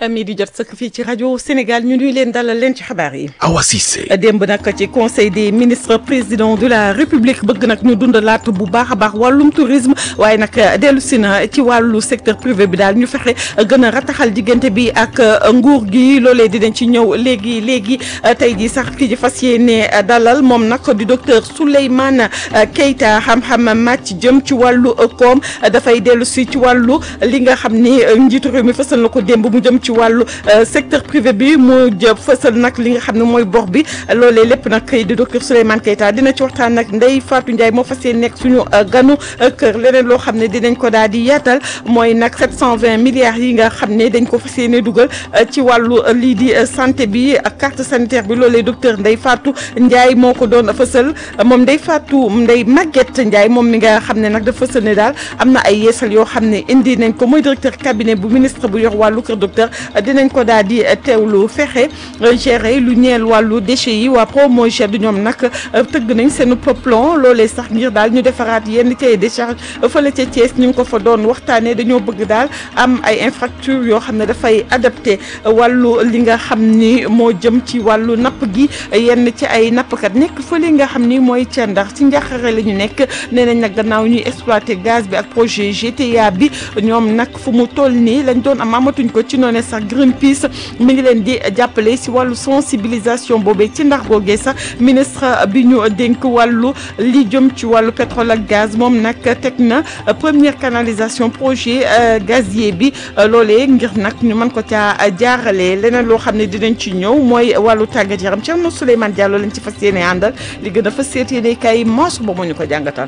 mi di jot sëkk fii ci rajo Sénégal ñu nuy leen dalal leen ci xabaar yi. Awa Cissé. démb nag ci conseil des ministres président de la république bëgg nag ñu dundalaat bu baax a baax wàllum tourisme waaye nag dellu si na ci wàllu secteur privé bi daal ñu fexe gën a rataxal diggante bi ak nguur gi loolee dinañ ci ñëw léegi léegi tey jii sax ki ji fas yéene dalal moom nag di docteur Souleymane Keita xam-xam màcc jëm ci wàllu koom dafay dellu si ci wàllu li nga xam ni njiitu réew mi fësal na ko démb mu jëm ci wàllu secteur privé bi mu jëm fësal nag li nga xam ne mooy bor bi loolee lépp nag di docteur Souleymane Keita dina ci waxtaan nag Ndeye Fatou Ndiaye moo fas yéene nekk suñu ganu kër leneen loo xam ne dinañ ko daal di yaatal mooy nag 720 milliards yi nga xam ne dañ ko fas yéene dugal ci wàllu lii di santé bi ak carte sanitaire bi loolee docteur Ndeye Fatou Ndiaye moo ko doon fësal moom Ndeye Fatou Ndeye Maguette Ndiaye moom mi nga xam ne nag dafa fësal ne daal am na ay yeesal yoo xam ne indi nañ ko mooy directeur cabinet bu ministre bu yor wàllu kër docteur dinañ ko daal di teewlu fexe gérer lu ñeel wàllu déchets yi waa Promoged du ñoom nag tëgg nañ seen plan loolee sax ngir daal ñu defaraat yenn cahier de charge fële ca Thiès ñu ngi ko fa doon waxtaanee dañoo bëgg daal am ay infrastructure yoo xam ne dafay adapté wàllu li nga xam ni moo jëm ci wàllu napp gi yenn ci ay nappkat nekk fële nga xam ni mooy ca ndax ci njaaxare la ñu nekk nee nañ nag gannaaw ñuy exploité gaz bi ak projet GTA bi ñoom nag fu mu toll nii lañ doon am amatuñ ko ci noone sax Greenpeace mi ngi leen di jàppale si wàllu sensibilisation boobee ci ndax googee sax ministre bi ñu dénk wàllu li jëm ci wàllu pétrole ak gaz moom nag teg na première canalisation projet gazier bi loolee ngir nag ñu mën ko caa jaarale leneen loo xam ne dinañ ci ñëw mooy wàllu tàggat yaram Thierno Souleymane Diallo lañ ci fas yéene àndal li gën a fas yéene kay moos ba mu ñu ko jàngatal.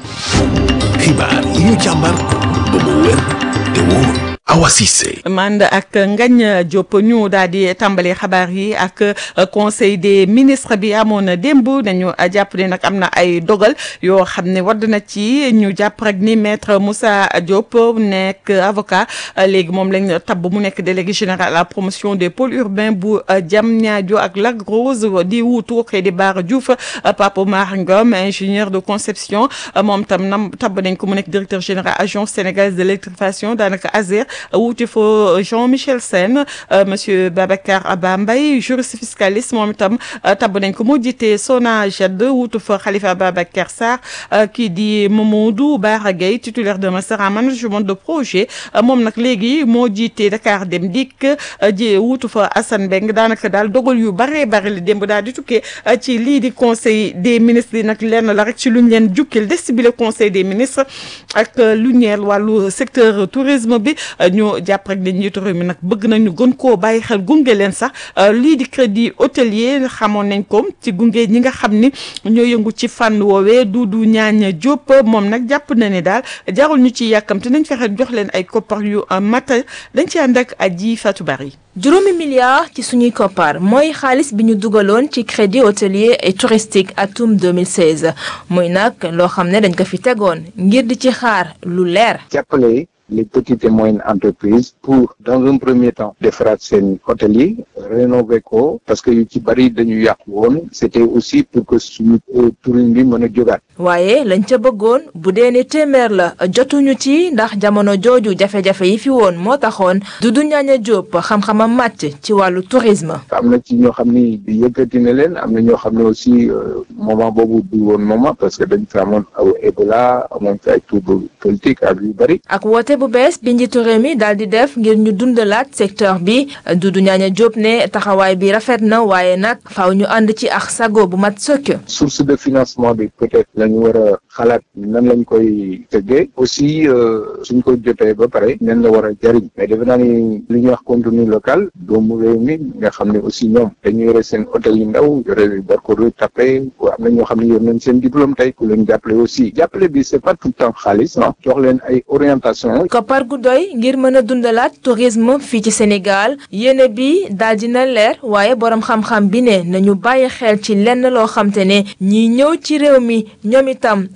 xibaar yi ñu càmbar ba mu wér te wóor Awa Cissé. mand ak Ngagne Diop ñu daal di tàmbali xabaar yi ak conseil des ministres bi amoon démb nañu jàpp ne nag am na ay dogal yoo xam ne wadd na ci ñu jàpp rek ni maître Moussa Diop nekk avocat léegi moom lañ tabb mu nekk délégué général à la promotion des pôles urbains bu Diamniadio ak Lac Rose di wuutu Khady Bara Diouf Pape Oumar Ngom ingénieur de conception moom tam nam tabb nañ ko mu nekk directeur général agence sénégalaise de l'électrification daanaka ASER wuuti fa Jean-Michel Sène monsieur Babacar Aba Mbaye juriste fiscaliste moom itam tabb nañ ko moo jiite SONAGED wuutu fa Khalifa Babacar Sarr kii di Mamadou Bara Gueye titulaire de master en management de projet moom nag léegi moo jiite Dakar Dem Dikk ji wuutu fa Assane Mbeng daanaka daal dogal yu bare bare li démb daal di tukkee ci lii di conseil des ministres yi nag lenn la rek ci luñ leen jukkil des bi le conseil des ministres ak lu ñeel wàllu secteur tourisme bi ñu jàpp rek ne njiitu réew mi nag bëgg nañu gën koo bàyyi xel gunge leen sax lii di crédit hôtelier xamoon nañ ko ci gunge ñi nga xam ni ñoo yëngu ci fànn woowee Doudou Ñaañ Diop moom nag jàpp na ne daal jarul ñu ci yàkkamte nañ fexe jox leen ay koppar yu mata dañ ci ànd ak Adji Fatou Bari juróomi milliards ci suñuy koppar mooy xaalis bi ñu dugaloon ci crédit hôtelier et touristique atum 2016 muy nag loo xam ne dañ ko fi tegoon ngir di ci xaar lu leer. jàppale les petites et moyennes entreprises pour dans un premier temps defaraat seen hôtel yi rénover ko parce que yu ci bari dañu yàqu woon c'était aussi pour que suñu tourisme bi mën a jógaat waaye lañ ca bëggoon bu dee ne téeméer la jotuñu ci ndax jamono jooju jafe-jafe yi fi woon moo taxoon Doudou Ñaaña Diop xam-xamam màcc ci wàllu tourisme. am na ci ñoo xam ni bi yëkkati na leen am na ñoo xam ne aussi moment boobu du woon moment parce que dañ fi amoon aw Ebola amoon fi ay trouble politique ak yu bari. ak woote bu bees bi njiitu réew mi daal di def ngir ñu dundalaat secteur bi Doudou Ñaaña Diop ne taxawaay bi rafet na waaye nag faaw ñu ànd ci ak sago bu mat sëkk. source de financement bi peut-être lañu war a xalaat nan lañ koy tëggee aussi suñ ko jotee ba pare nan la war a jariñ mais defe naa ni li ñuy wax contenu local doomu réew mi nga xam ne aussi ñoom dañu yore seen hôtel yu ndaw yore barko tapé am na ñoo xam ne yor nañ seen diplôme tey ku leen jàppale aussi jàppale bi c'est pas tout le temps xaalis ah jox leen ay orientation koppar gu doy ngir mën a dundalaat tourisme fii ci Sénégal yéene bi daal dina leer waaye borom xam-xam bi ne nañu bàyyi xel ci lenn loo xam te ne ñiy ñëw ci réew mi ñoom itam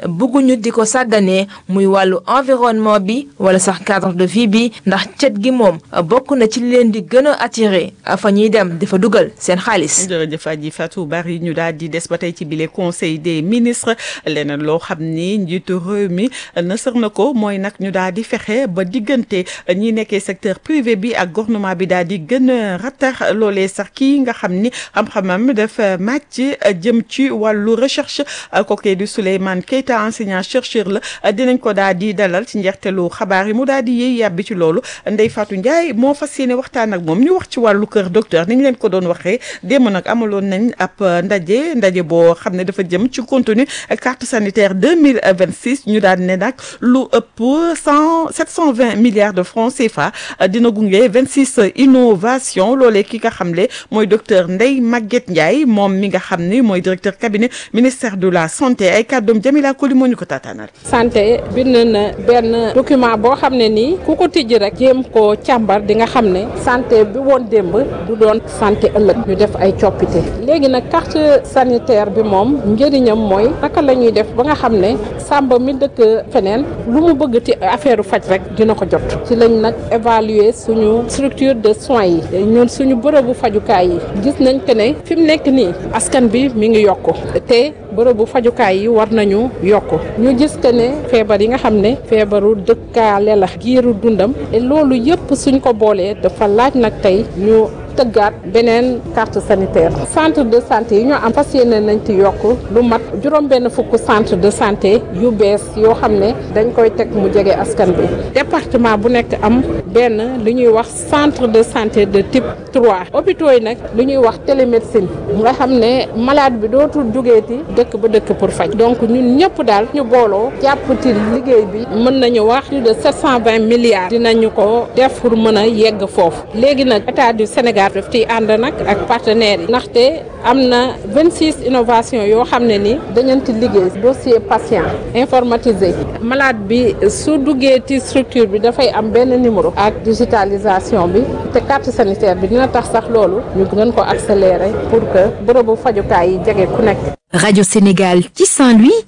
bëgguñu di ko sàgganee muy wàllu environnement bi wala sax cadre de vie bi ndax cet gi moom bokk na ci li leen di gën a attiré fa ñuy dem di fa dugal seen xaalis. jërëjëf Adji Fatou Bari ñu daal di des ba tey ci bile conseil des ministres leneen loo xam ni njiitu réew mi nësër na ko mooy nag ñu daal di fexe ba diggante ñi nekkee secteur privé bi ak gouvernement bi daal di gën a rattax loolee sax kii nga xam ni xam-xamam dafa màcc jëm ci wàllu recherche kookee di Souleymane Keita enseignant chercheur la dinañ ko daal di dalal ci njeexteelu xabaar yi mu daal di yéey yàbbi ci loolu Ndeye Fatou Ndiaye moo fas yéene waxtaan ak moom ñu wax ci wàllu kër docteur ni ñu leen ko doon waxee démb nag amaloon nañ ab ndaje ndaje boo xam ne dafa jëm ci contenu carte sanitaire deux mille vingt six ñu daal ne nag lu ëpp cent sept cent vingt milliards de francs CFA dina gunge vingt six innovation loolee ki nga xam le mooy docteur Ndeye Maguette Ndiaye moom mi nga xam ni mooy directeur cabinet ministère de la santé ay kàddoom Jamila Koli moo ñu ko taataanal. santé bind na benn document boo xam ne nii ku ko tijji rek jéem koo càmbar di nga xam ne santé bi woon démb du doon santé ëllëg ñu def ay coppite léegi nag carte sanitaire bi moom njëriñam mooy naka la ñuy def ba nga xam ne sàmba mi dëkk feneen lu mu bëgg ci affaire faj rek dina ko jot ci lañ nag évaluer suñu structure de soins yi ñun suñu bërëbu fajukaay yi gis nañ que ne fi mu nekk nii askan bi mi ngi yokku te bërëbu fajukaay yi war nañu yokku ñu gis que ne feebar yi nga xam ne feebaru dëkkaale la giiru dundam et loolu yëpp suñ ko boolee dafa laaj nag tey ñu tëggaat beneen carte sanitaire centre de santé yi ñu am fas yéene nañ ci yokk lu mat juróom benn fukk centre de santé yu bees yoo xam ne dañ koy teg mu jege askan bi département bu nekk am benn li ñuy wax centre de santé de type 3 hôpitaux yi nag li ñuy wax télémédecine nga xam ne malade bi dootul jógeeti dëkk ba dëkk pour faj donc ñun ñëpp daal ñu booloo jàpp ci liggéey bi mën nañu wax plus de 720 milliards dinañu ko def pour mën a yegg foofu léegi nag état du Sénégal daf ciy ànd nag ak partenaires yi ndaxte am na 26 innovations yoo xam ne ni dañu ci liggéey dossier patient informatisé malade bi su duggee ci structure bi dafay am benn numéro ak digitalisation bi te carte sanitaire bi dina tax sax loolu ñu gën ko accélérer pour que bërëbu fajukaay yi jege ku nekk. Radio Sénégal ci Saint-Louis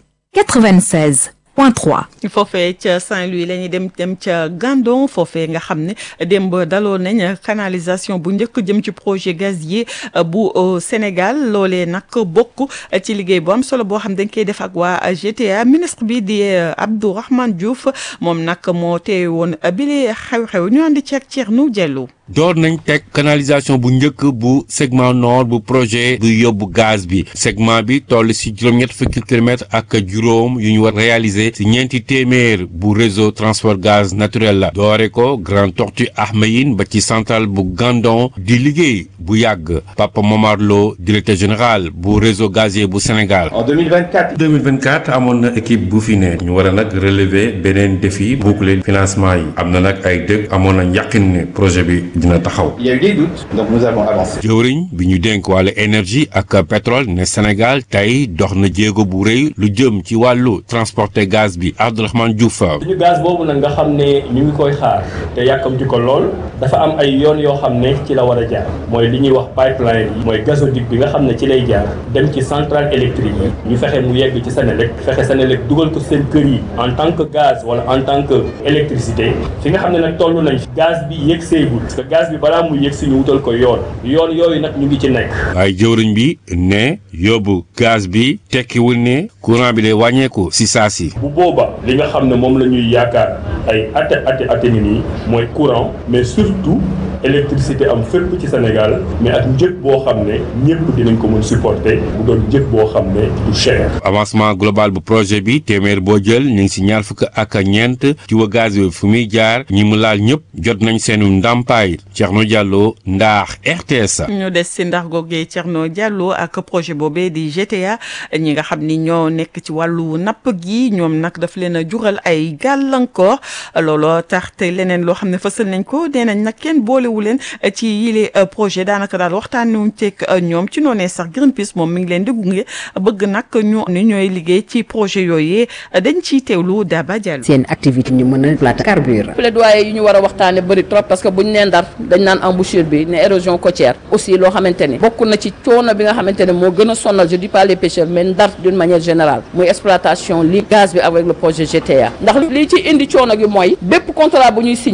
96. point 3. foofee ca Saint-Louis la ñuy dem dem ca Gandon foofee nga xam ne démb daloo nañ canalisation bu njëkk jëm ci projet gazier bu Sénégal loolee nag bokk ci liggéey bu am solo boo xam dañ koy def ak waa GTA ministre bi di Abdourahmane Diouf moom nag moo teewe woon bile xew-xew ñu àndi ci ak Thierno Diallo. door nañ teg canalisation bu njëkk bu segment nord bu projet bu yóbbu gaz bi segment bi toll si juróom-ñett fukki kilomètres ak juróom yu ñu war réaliser si ñeenti téeméer bu réseau transport gaz naturel la doore ko Grand Tortue Ahmeyim ba ci centrale bu Gandon di liggéey bu yàgg Papa Momar Lo directeur général bu réseau gazier bu Sénégal. en 2024. 2024 amoon na équipe bu fi ne ñu war a nag relever beneen défi boucler financement yi am na nag ay dëkk amoon na yàqin ne projet bi. dina taxaw. Il y a eu des doutes, donc nous avons avancé. jëwriñ bi ñu dénk wàllu énergie ak pétrole ne Sénégal tey dox na jéego bu rëy lu jëm ci wàllu transporter gaz bi Abdourahmane Diouf. suñu gaz boobu nag nga xam ne ñu ngi koy xaar te yàkkamti ko lool dafa am ay yoon yoo xam ne ci la war a jaar mooy li ñuy wax pipeline yi mooy gazoduc bi nga xam ne ci lay jaar dem ci centrale électrique yi ñu fexe mu yegg ci Sénélec fexe Sénélec dugal ko seen kër yi en tant que gaz wala en tant que électricité fi nga xam ne nag toll nañ gaz bi yegg seegul parce que gaz bi balaa muy yegg si ñu wutal ko yoon yoon yooyu nag ñu ngi ci nekk. waaye jëwriñ bi ne yóbbu gaz bi tekkiwul ne courant bi day wàññeeku si saa si. bu booba li nga xam ne moom la ñuy yaakaar ay ate ate ate ni nii mooy courant mais surtout électricité am fépp ci Sénégal mais ak njëg boo xam ne ñëpp dinañ ko mën supporter bu doon njëg boo xam ne du cher. avancement global bu projet bi téeméer boo jël ñu ngi si ñaar fukk ak ñeent ci wa gaz bi fu muy jaar ñi mu laal ñëpp jot nañ seenu ndàmpaay Thierno Diallo ndax RTS. ñu des si ndax googee Thierno Diallo ak projet boobee di GTA ñi nga xam ni ñoo nekk ci wàllu napp gi ñoom nag daf leen a jural ay gàllankoor looloo tax te leneen loo xam ne fësal nañ ko nee nañ nag kenn boole wu leen ci yile projet daanaka daal waxtaanee wuñ ceeg ñoom ci noonee sax Greenpeace moom mi ngi leen di gunge bëgg nag ñu ni ñooy liggéey ci projet yooyu dañ ciy teewlu Daba Diallo. seen activité ñu mën a plate carburant. plaidoyer yi ñu war a waxtaane bëri trop parce que buñ nee ndar dañ naan embouchure bi ne érosion côtière aussi loo xamante ni bokk na ci coono bi nga xamante ne moo gën a sonal je dis pas les pêcheurs mais ndar d'une manière générale muy exploitation li gaz bi avec le projet GTA ndax li ci indi coono gi mooy bépp contrat bu ñuy signé